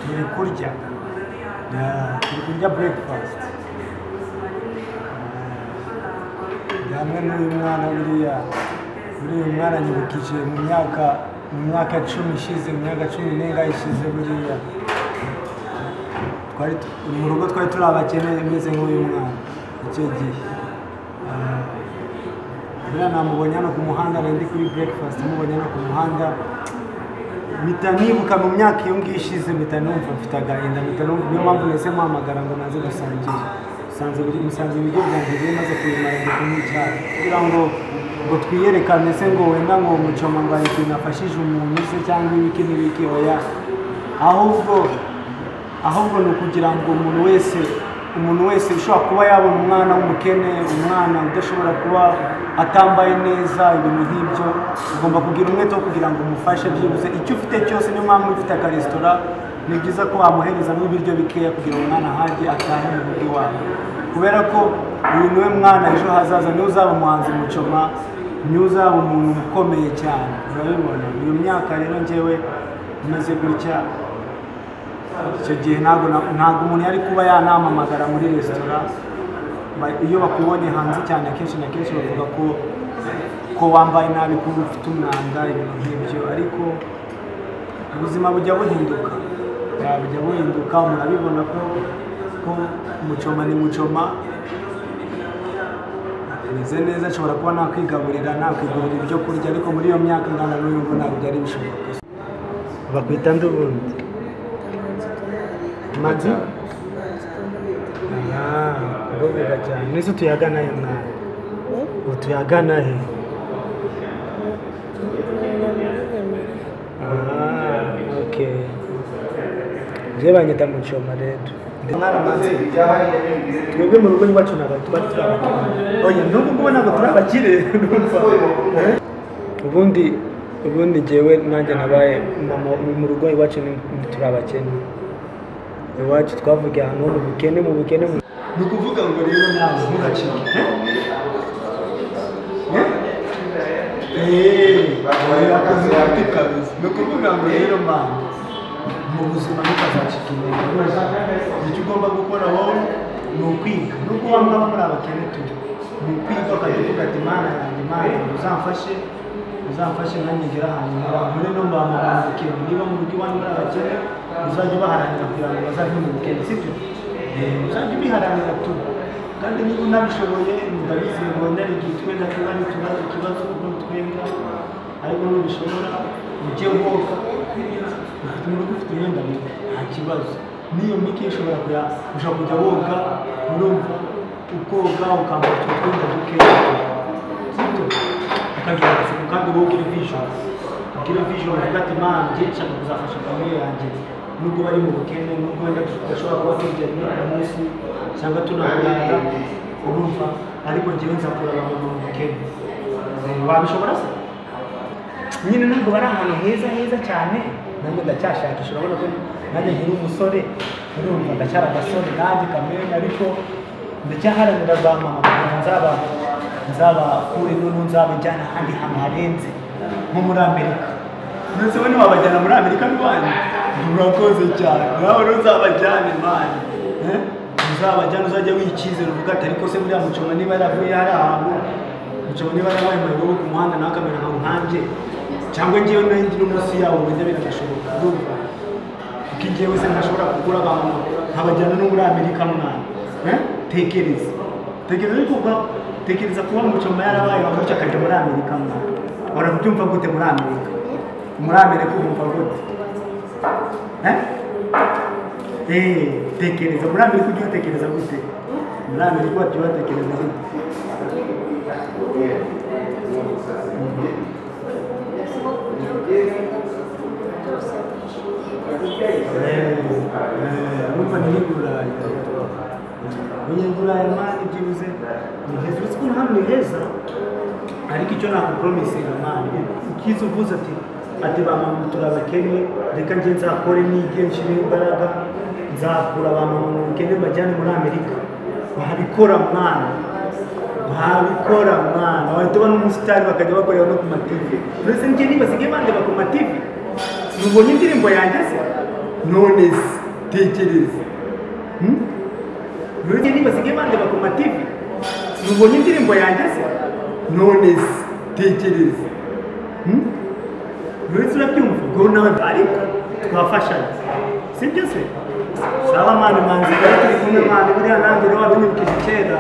turi kurya Na- turi kurya breakfast Na- hamwe n'uyu mwana buriya buriya uyu mwana nyibukije mu myaka mu myaka cumi ishize mu myaka cumi n'ingahe ishize buriya twari tu- mu rugo twari turi abakene imeze nk'uyu mwana icyo gihe Ah, buriya namubonye hano ku muhanda nari ndi kuri breakfast mubonye hano ku muhanda mpita nibuka mu myaka iyo ngiyo ishize mpita numva mfite agahinda mpita numva niyo mpamvu nese mpamagara ngo naze gusangira musanze biri musanze ibiryo byanjye biri maze kubimara ndi kunywa icyayi kugira ngo ngo twiyerekane se ngo wenda ngo mucoma ngo hari ikintu nafashije umuntu se cyangwa ibiki n'ibiki oya ahubwo ahubwo ni ukugira ngo umuntu wese umuntu wese ushobora kuba yabona umwana w'umukene umwana udashobora kuba atambaye neza ibintu nk'ibyo ugomba kugira umwete wo kugira ngo umufashe byibuze icyo ufite cyose niyo mpamvu ufite akaresitora ni byiza ko wamuherezamo ibiryo bikeya kugira ngo umwana ahage atahe mu rugo iwawe kubera ko uyu niwe mwana ejo hazaza niwe uzaba umuhanzi mucoma niwe uzaba umuntu ukomeye cyane urabibona iyo myaka rero njyewe imeze gutya icyo gihe ntabwo na- ntabwo umuntu yari kuba yanamamagara muri resitora Ba- iyo bakubonye hanze cyane akenshi na kenshi bavuga ko ko wambaye nabi ko ufite umwanda ibintu nk'ibyo ariko ubuzima bujya buhinduka Ya, bujya buhinduka umuntu abibona ko ko mucoma ni mucoma ameze neza ashobora kuba nakwigaburira nakwigurira ibyo kurya ariko muri iyo myaka ingana n'uyu nguyu ntabwo byari bishoboka bakwita ndubundi mazi urubuga cyane mbese utuyagana he mwana utuyagana he Ah, okay je banyita mucoma rero Ndi mwana mazi twebwe mu rugo iwacu ntabwo tuba turi abakene oya n'ubu ngubu ntabwo turi abakire urumva ubundi ubundi jyewe nanjye nabaye mama mu rugo iwacu ni- turi abakene iwacu twavugiye ahantu ho mu bukene mu bukene ni ukuvuga ngo rero nawe ntugacike yakoze kabisa ni ukuvuga ngo rero mama mu buzima ntukazacike intege rwose icyo ugomba gukora wowe ni ukwiga nubwo waba muri abakene turi ni ukwiga ukajya uvuga ati mana yanjye mana uzamfashe uzamfashe nanjye ngere ahantu muri no mba mabukene niba mu rugo iwanyu muri abakene uzajya ubaharanira kugira ngo bazajye mu bukene sibyo uzajya ubiharanira tu kandi niba unabishoboye ndabizi ngo ndari igihe twenda tuba n'utubazo ikibazo ubwo twenda ariko nubishobora ujye woga ufite umuntu ufite imyenda mibi nta kibazo n'iyo mike ishobora kuya ushobora kujya woga urumva ukoga ukambara utwo twenda dukeya sibyo ukagira amatsiko kandi wowe ugira vision ugira vision uvuga ati mana njye nshaka kuzafasha famille yanjye nubwo bari mu bukene nubwo wenda tudashobora kuba turya rimwe ku munsi cyangwa tunakurara urumva ariko njyewe nzakura abantu mu bukene wabishobora se nyine ntabwo bari ahantu heza heza cyane nanjye ndacyashakisha urabona ko nanjye nkiri umusore urumva ndacyari agasore nanjye kamere ariko ndacyaharanira za mama kugira ngo nzaba nzabakure noneho nzabajyana ahandi hantu harenze nko muri amerika ndetse bo ntiwabajyana muri amerika rwanyu murakoze cyane nawe rero uzabajyane mani uzabajyana uzajya wikizera uvuga ati ariko se buriya mucoma niba yaravuye hari ahantu ushobora niba yarabaye mu rugo ku muhanda nawe akamera nka nkanjye cyangwa ngewe nayo ndi no munsi yawo wenda biranashoboka urumva kuko ngewe se ntashobora kugura abantu nkabajyana no muri amerika mwana Eh? tekereza tekereza ariko kuba tekereza kuba mucoma yarabaye gutya akajya muri amerika mwana warabyumva gute muri amerika muri amerika ubumva gute Eh? Eh, tekereza muri amerika ujya utekereza gute muri amerika bajya batekereza gute Eh, eh, urumva ni nk'i Burayi abanyaburayi mani byibuze ni heza uretse ko hano ni heza ariko icyo nakupromisinga mani ukiza uvuze ati ati ba mama turabakennye reka njye nzakore nige nshyiremo imbaraga nzakura ba mama mu bukene mbajyane muri amerika wabikora mwana wabikora mwana wahita ubona umusitari bakajya bakorera no ku mativi uretse njye ntibasigaye bandeba ku mativi nubonye indirimbo yanjye se none se tekereza Hmm? None niba sige bande bakoma TV. Nubonye indirimbo yanjye se? None se tekereza. Hmm? None urabyumva ngo nawe ariko twafashanya. Sibyo se? Saba mani manzi bari turi kumwe mani buriya nanjye rero wabinibukije kera.